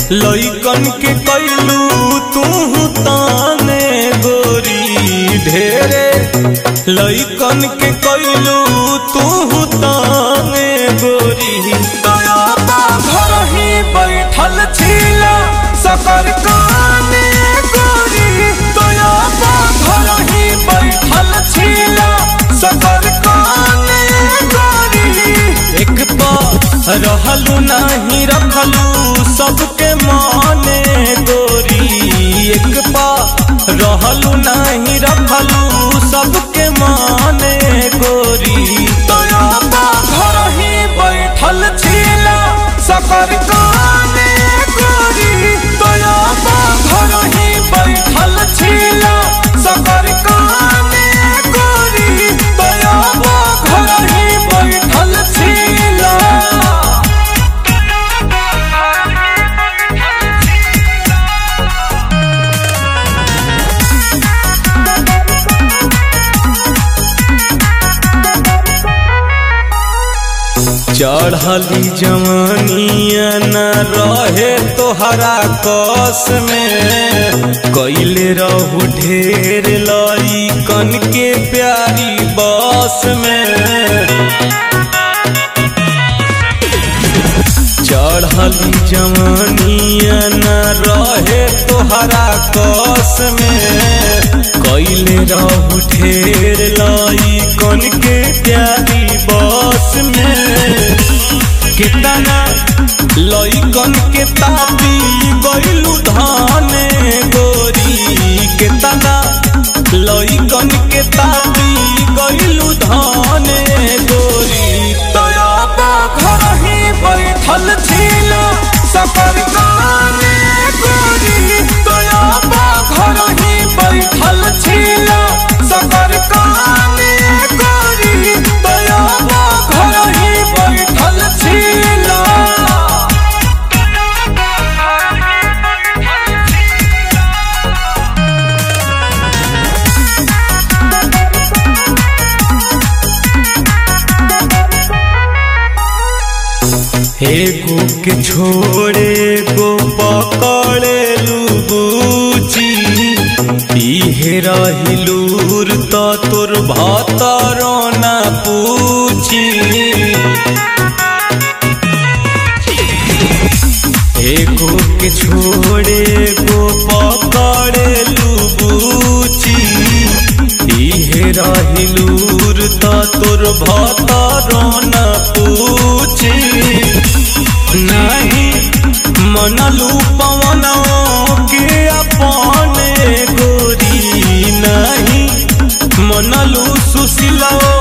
लइकन के कैलू तू ताने गोरी ढेरे लइकन के कैलू तू ताने गोरी दया बा घर ही बैठल छिला सकर काने गोरी दया बा घर ही बैठल छिला सकर काने गोरी एक पा रहलू नाही रखलू सबके माने गोरी एक पा रहलू नाही रखलू सबके माने गोरी तोया बा घर ही बैठल छिला सकर काने गोरी तोया बा घर ही बैठल छिला सकर काने गोरी तोया बा घर ही बैठल छिला चढ़ली जवानिया न रहे तोहरा कस में कैले रहू ढेर लई कन के प्यारी बस में चढ़ली जवानिया न रहे तोहरा कस में कैले रहू ढेर लाई कन के प्यारी बस में कितना लइकन के तापी गइलू धाने गोरी कितना लइकन के तापी गइलू धाने गोरी तोया बा घर ही बैठल छिला सफर गाने गोरी तोया बा घर ही बैठल छिला सफर गाने गोरी तोया बा घर ही बैठल छिला एगो के छोड़े गो पकड़े लुबूची इहे रहिलूर त तोर भतरो ना पूछी एगो के छोड़े गो पकड़े लुबूची इहे रहिलूर त तोर भतरो ना पूछी नहीं मनलू पवनों के अपने गोरी नहीं मनलू सुशीलो